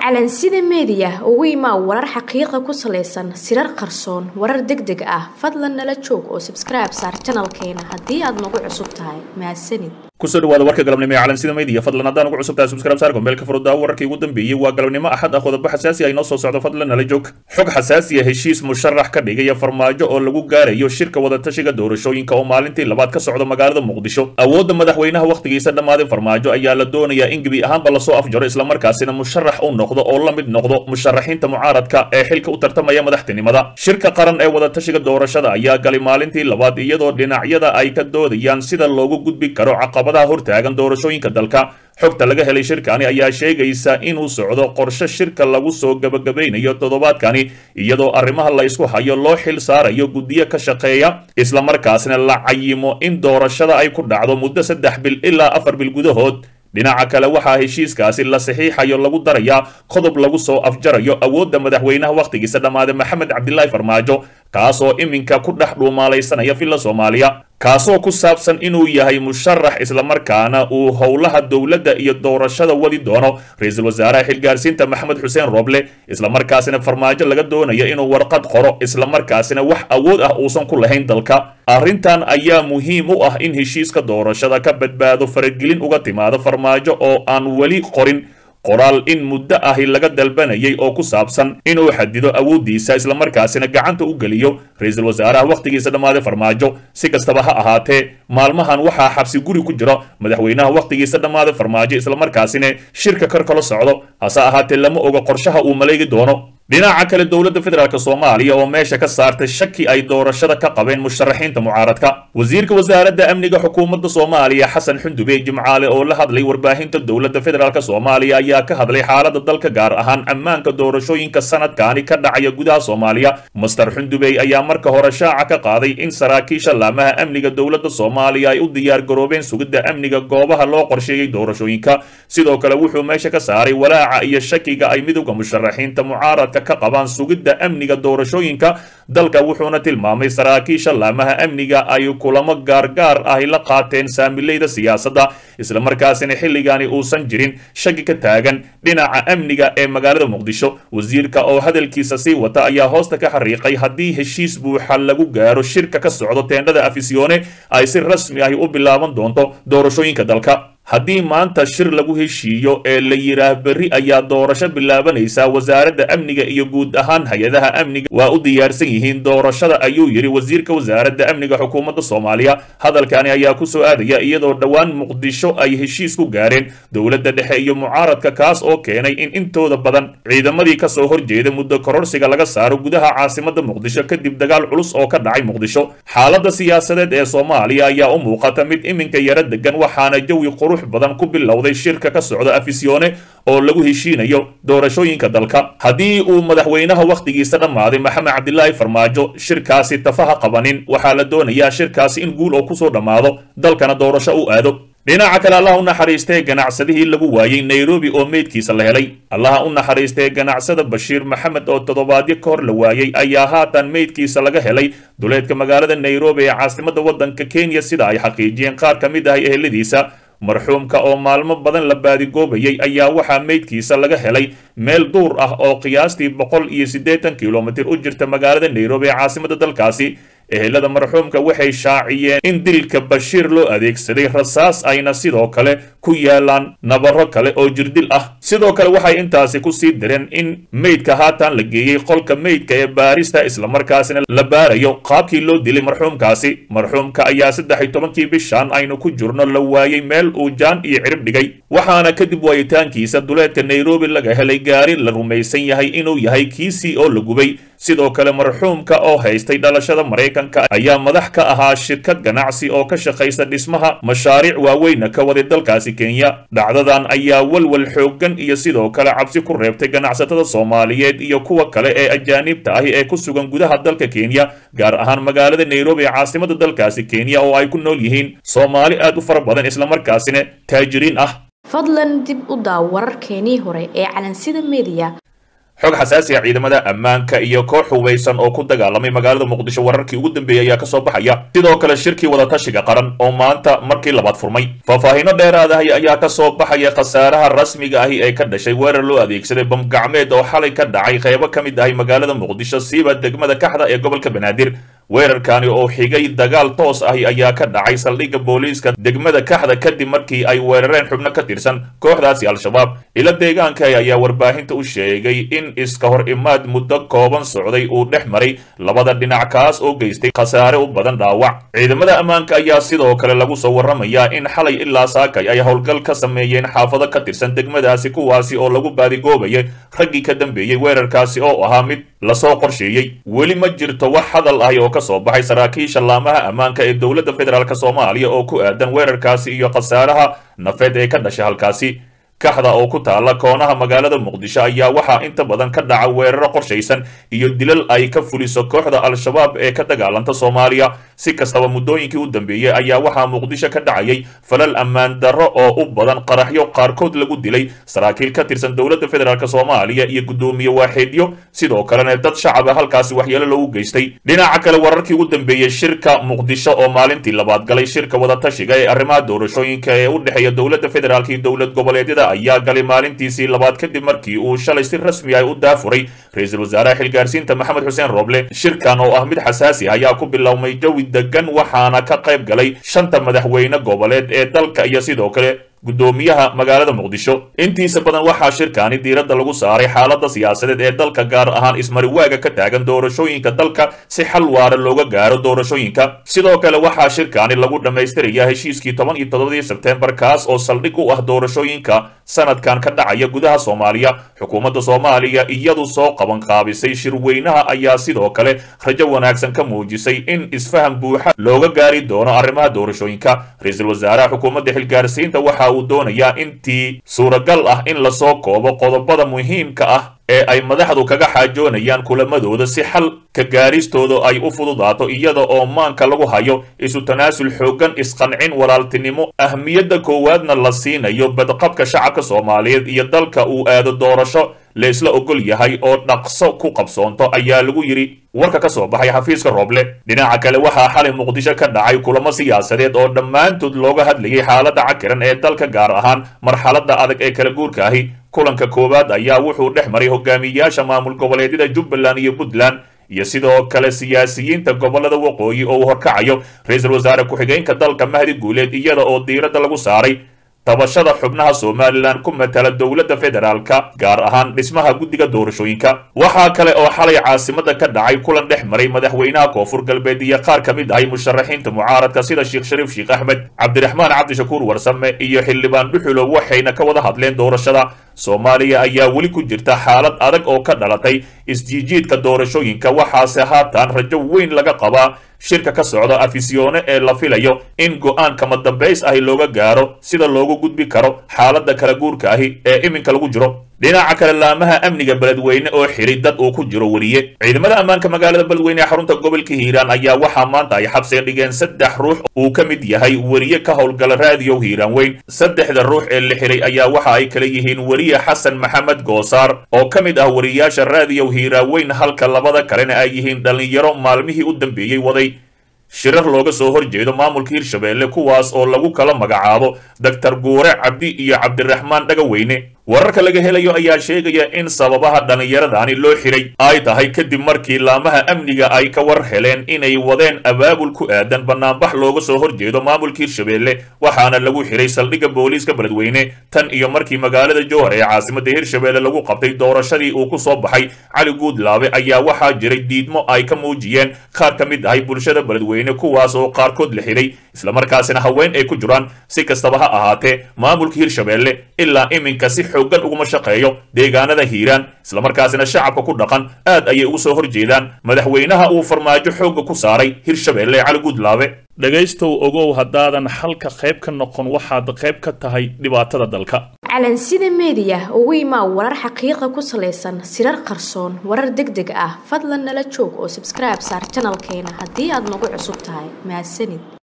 calansida meediya ugu imaa warar xaqiiqa ku salaysan sirar qarsoon warar deg deg ah fadlan nala joog oo sabskribe saar janalkeena haddii aad nagu cusub tahay mahadsanid kusoo dhawaada warka galabnimo ee calansida media fadlan haddaan ugu cusubtahay subscribe saar gombeelka furuddaa wararkii ugu dambeeyey waa galabnimo axad ah qodobo xasaasi ah inoo soo socdo fadlan nala joog xog xasaasi ah heshiis musharax ka dhigaya farmaajo oo lagu gaarayo shirka wadatashiga doorashooyinka oo maalintii labaad ka socda magaalada muqdisho awoodda madaxweynaha wakhtigiisa dhammaaday farmaajo ayaa la doonayaa in gebi ahaanba lasoo afjaro islamarkaasina musharax u noqdo oo la mid noqdo musharaxiinta mucaaradka ee xilka u tartamaya madaxtinimada shirka qaran ee wadatashiga doorashada ayaa galay maalintii labaad iyadoo dhinacyada ay ka doodayaan sida loogu gudbi karo caqabadaha hortaagan doorashooyinka dalka xogta laga helay shirkani ayaa sheegaysa inuu socdo qorshe shirka lagu soo gabagabaynayo toddobaadkani iyadoo arrimaha la isku hayo loo xil saarayo guddiyo ka shaqeeya islamarkaasna la cayimo in doorashada ay ku dhacdo muddo saddex bil ilaa afar bil gudahood dhinaca kale waxaa heshiiskaasi la saxiixayo lagu darayaa qodob lagu soo afjarayo awoodda madaxweynaha wakhtigiisa dhammaaday maxamed cabdilaahi farmaajo kaasoo iminka ku dhex dhuumaalaysanaya villa soomaaliya kaasoo ku saabsan inuu yahay musharax islamarkaana uu howlaha dowladda iyo doorashada wadi doono ra-iisul wasaaraha xilgaarsiinta maxamed xuseen roble islamarkaasina farmaajo laga doonayo inuu warqad qoro islamarkaasina wax awood ah uusan ku lahayn dalka arrintan ayaa muhiim u ah in heshiiska doorashada ka badbaado faragelin uga timaado farmaajo oo aan weli qorin qoraal in muddo ahi laga dalbanayay oo ku saabsan inuu xadido awooddiisa islamarkaasina gacanta u geliyo ra-iisul wasaaraha wakhtigiisa dhammaaday farmaajo si kastaba ha ahaatee maalmahan waxaa xabsi guri ku jiro madaxweynaha wakhtigiisa dhammaaday farmaajo islamarkaasina shirka kar kala socdo hase ahaatee lama oga qorshaha uu maleegi doono dhinaca kale dowladda federaalk soomaaliya oo meesha ka saartay shaki ay doorashada ka qabeen musharaxiinta mucaaradka wasiirka wasaaradda amniga xukuumadda soomaaliya xasan xundube jimcaale oo la hadlay warbaahinta dowladda federaalk soomaaliya ayaa ka hadlay xaaladda dalka gaar ahaan ammaanka doorashooyinka sanadkaani ka dhacaya gudaha soomaaliya master xundubey ayaa marka hore shaaca ka qaaday in saraakiisha laamaha amniga dowladda soomaaliya ay u diyaar garoobeen sugidda amniga goobaha loo qorsheeyey doorashooyinka sidoo kale wuxuu meesha ka saaray walaaca iyo shakiga ay midowda musharaxiinta mucaaradka ka qabaan sugidda amniga doorashooyinka dalka wuxuuna tilmaamay saraakiisha laamaha amniga ay kulamo gaargaar ahi la qaateen saamileyda siyaasadda islamarkaasina xilligani uusan jirin shaki ka taagan dhinaca amniga ee magaalada muqdisho wasiirka oo hadalkiisa sii wata ayaa hoosta ka xariiqay haddii heshiis buuxa lagu gaaro shirka ka socdo teendhada afisyoone ay si rasmi ahi u bilaaban doonto doorashooyinka dalka haddii maanta shir lagu heshiiyo ee la yidhaah berri ayaa doorasho bilaabanaysaa wasaaradda amniga iyo guud ahaan hay-adaha amniga waa u diyaarsan yihiin doorashada ayuu yidhi wasiirka wasaaradda amniga xukuumadda soomaaliya hadalkani ayaa ku soo aadaya iyadoo dhowaan muqdisho ay heshiis ku gaareen dowladda dhexe iyo mucaaradka kaas oo keenay in intooda badan ciidamadii ka soo horjeeda muddo kororsiga laga saaro gudaha caasimadda muqdisho kadib dagaal culus oo ka dhacay muqdisho xaaladda siyaasadeed ee soomaaliya ayaa u muuqata mid iminka yaro degan waxaana jawi qurux badan ku bilowday shirka ka socda afisyoone oo lagu heshiinayo doorashooyinka dalka haddii uu madaxweynaha wakhtigiisa dhammaaday maxamed cabdilaahi farmaajo shirkaasi tafaha qabanin waxaa la doonayaa shirkaasi in guul oo kusoo dhammaado dalkana doorasho u aado dhinaca kale allaha u naxariistee ganacsadihii lagu waayey nairobi oo meydkiisa la helay allaha u naxariistee ganacsada bashiir maxamed oo toddobaadyo ka hor la waayey ayaa haatan meydkiisa laga helay duleedka magaalada nairobi ee caasimadda waddanka kenya sida ay xaqiijiyeen qaar ka mid ah eheladiisa marxuumka oo maalmo badan la baadigoobayay ayaa waxaa meydkiisa laga helay meel duur ah oo qiyaastii boqol iyo siddeetan kilomitir u jirta magaalada nairobi ee caasimadda dalkaasi ehelada marxuumka waxay shaaciyeen in dilka bashiir loo adeegsaday rasaas ayna sidoo kale ku yaalaan nabaro kale oo jirdil ah sidoo kale waxay intaasi ku sii direen in meydka haatan la geeyey qolka meydka ee baarista islamarkaasina la baarayo qaabkii loo dilay marxuumkaasi marxuumka ayaa saddex iyo tobankii bishan aynu ku jirno la waayey meel uu jaan iyo cirib dhigay waxaana kadib waayitaankiisa duleedka nairobi laga helay gaari la rumaysan yahay inuu yahay kiisii oo la gubay sidoo kale marxuumka oo haystay dhalashada maraykanka ayaa madax ka ahaa shirkad ganacsi oo ka shaqaysa dhismaha mashaariic waaweyna ka waday dalkaasi kenya dhacdadan ayaa walwal xooggan iyo sidoo kale cabsi ku reebtay ganacsatada soomaaliyeed iyo kuwa kale ee ajaaniibta ahi ee ku sugan gudaha dalka kenya gaar ahaan magaalada nairobi ee caasimadda dalkaasi kenya oo ay ku nool yihiin soomaali aad u fara badan islamarkaasina taajiriin ah fadlan dib u daaw wararkeenii hore ee calansida meediya xog xasaasi ah ciidamada ammaanka iyo koox hubaysan oo ku dagaalamay magaalada muqdisho wararkii ugu dambeeyey ayaa kasoo baxaya sidoo kale shirkii wadatashiga qaran oo maanta markii labaad furmay faahfaahiino dheeraad ah ayaa kasoo baxaya khasaaraha rasmiga ahi ee ka dhashay weerar loo adeegsaday bamgacmeed oo xalay ka dhacay qaybo ka mid ahi magaalada muqdisho siiba degmada kaxda ee gobolka banaadir weerarkani oo xigay dagaal toos ahi ayaa ka dhacay saldhigga booliiska degmada kaxda kadib markii ay weerareen xubno ka tirsan kooxdaasi al-shabaab ilo deegaanka ayaa warbaahinta u sheegay in iska hor imaad muddo kooban socday uu dhex maray labada dhinac kaas oo geystay khasaare u badan dhaawac ciidamada ammaanka ayaa sidoo kale lagu soo warramayaa in xalay ilaa saakay ay howlgal ka sameeyeen xaafado ka tirsan degmadaasi kuwaasi oo lagu baadigoobayay raggii ka dambeeyey weerarkaasi oo ahaa mid lasoo qorsheeyey weli ma jirto wax hadal ahi oo kasoo baxay saraakiisha laamaha ammaanka ee dowladda federaalk soomaaliya oo ku aadan weerarkaasi iyo khasaaraha nafeed ee ka dhashay halkaasi kaxda oo ku taalla koonaha magaalada muqdisho ayaa waxaa inta badan ka dhaca weeraro qorshaysan iyo dilal ay ka fuliso kooxda al-shabaab ee ka dagaalanta soomaaliya si kastaba muddooyinkii u dambeeyey ayaa waxaa muqdisho ka dhacayay falal ammaan darro oo u badan qaraxyo qaarkood lagu dilay saraakiil ka tirsan dowladda federaalk soomaaliya iyo guddoomiye waaxeedyo sidoo kalena dad shacaba halkaasi waxyeelo loogu geystay dhinaca kale wararkii ugu dambeeyey shirka muqdisho oo maalintii labaad galay shirka wadatashiga ee arrimaha doorashooyinka ee u dhexeeya dowladda federaalk iyo dowlad goboleedyada ayaa galay maalintiisii labaad kadib markii uu shalay si rasmi ah u daafuray ra-iisul wasaaraha xilgaarsiinta maxamed xuseen roble shirkan oo ah mid xasaasi ah ayaa ku bilowmay jawi degan waxaana ka qayb galay shanta madaxweyne goboleed ee dalka iyo sidoo kale guddoomiyaha magaalada muqdisho intiisa badan waxaa shirkaani diiradda lagu saaray xaaladda siyaasadeed ee dalka gaar ahaan ismariwaaga ka taagan doorashooyinka dalka si xal waara looga gaaro doorashooyinka sidoo kale waxaa shirkaani lagu dhammaystirayaa heshiiskii toban iyo toddobadii sebteembar kaas oo saldhig u ah doorashooyinka sanadkan ka dhacaya gudaha soomaaliya xukuumadda soomaaliya iyadu soo qaban qaabisay shirweynaha ayaa sidoo kale rajo wanaagsan ka muujisay in isfaham buuxa looga gaari doono arrimaha doorashooyinka ra-iisul wasaaraha xukuumadda xilgaarsiinta waxa uu doonayaa intii suuragal ah in lasoo koobo qodobada muhiimka ah ee ay madaxdu kaga xaajoonayaan kulamadooda si xal ka gaaristooda ay u fududaato iyada oo maanka lagu hayo isu tanaasul xooggan isqancin walaaltinimo ahmiyadda koowaadna la siinayo badqabka shacabka soomaaliyeed iyo dalka uu aado doorasho laysla ogol yahay oo dhaqso ku qabsoonto ayaa lagu yidhi warka ka soo baxay xafiiska rooble dhinaca kale waxaa xalay muqdisho ka dhacay kulamo siyaasadeed oo dhammaantood looga hadlayay xaaladda cakiran ee dalka gaar ahaan marxaladda adag ee kala guurka ahi kulanka koowaad ayaa wuxuu dhex maray hogaamiyayaasha maamul goboleedyada jubbaland iyo puntland iyo sidoo kale siyaasiyiinta gobolada waqooyi oo uu horkacayo ra-iisul wasaare ku-xigeenka dalka mahdi guuleed iyada oo diiradda lagu saaray tabashada xubnaha somalilan ku matala dowladda federaalka gaar ahaan dhismaha guddiga doorashooyinka waxaa kale oo xalay caasimada ka dhacay kulan dhex maray madaxweynaha koonfur galbeed iyo qaar ka mid ahay musharaxiinta mucaaradka sida sheekh shariif sheekh axmed cabdiraxmaan cabdishakuur warsame iyo xildhibaan dhuxulow waxayna ka wada hadleen doorashada soomaaliya ayaa weli ku jirta xaalad adag oo ka dhalatay isjiijiidka doorashooyinka waxaase haatan rajo weyn laga qabaa shirka ka socda afisyoone ee la filayo in go-aan kama dambays ahi looga gaaro sida loogu gudbi karo xaaladda kala guurka ahi ee iminka lagu jiro dhinaca kale laamaha amniga beledweyne oo xiray dad uu ku jiro weriye ciidamada ammaanka magaalada beledweyne ee xarunta gobolka hiiraan ayaa waxaa maanta ay xabsiga dhigeen saddex ruux uu ka mid yahay weriye ka howlgala raadiyow hiiraan weyn saddexda ruux ee la xiray ayaa waxa ay kala yihiin weriye xasan maxamed goosaar oo ka mid ah weriyaasha raadiyow hiiraan weyn halka labada kalena ay yihiin dhallinyaro maalmihii u dambeeyey waday shirar looga soo horjeedo maamulka hirshabeelle kuwaas oo lagu kala magacaabo doctor guure cabdi iyo cabdiraxmaan dhagaweyne wararka laga helayo ayaa sheegaya in sababaha dhallinyaradani loo xiray ay tahay kadib markii laamaha amniga ay ka war heleen inay wadeen abaabul ku aadan banaanbax looga soo horjeedo maamulka hirshabeelle waxaana lagu xiray saldhigga booliiska beledweyne tan iyo markii magaalada jowhar ee caasimadda hirshabeelle lagu qabtay doorashadii uu ku soo baxay cali guudlaabe ayaa waxaa jiray diidmo ay ka muujiyeen qaar ka mid ahay bulshada beledweyne kuwaas oo qaarkood la xiray islamarkaasina haween ay ku jiraan si kastaba ha ahaatee maamulka hirshabeelle ilaa iminka si xoogan uguma shaqeeyo deegaanada hiiraan islamarkaasina shacabka ku dhaqan aad ayay ugu soo horjeedaan madaxweynaha uu farmaajo xoogga ku saaray hirshabeelle cali guudlaabe dhegaystow ogow haddaadan halka qayb ka noqon waxaad qayb ka tahay dhibaatada dalka calansida meediya ugu imaa warar xaqiiqa ku salaysan sirar qarsoon warar deg deg ah fadlan nala joog oo sabskribe saar janalkeena haddii aad nagu cusub tahay mahadsanid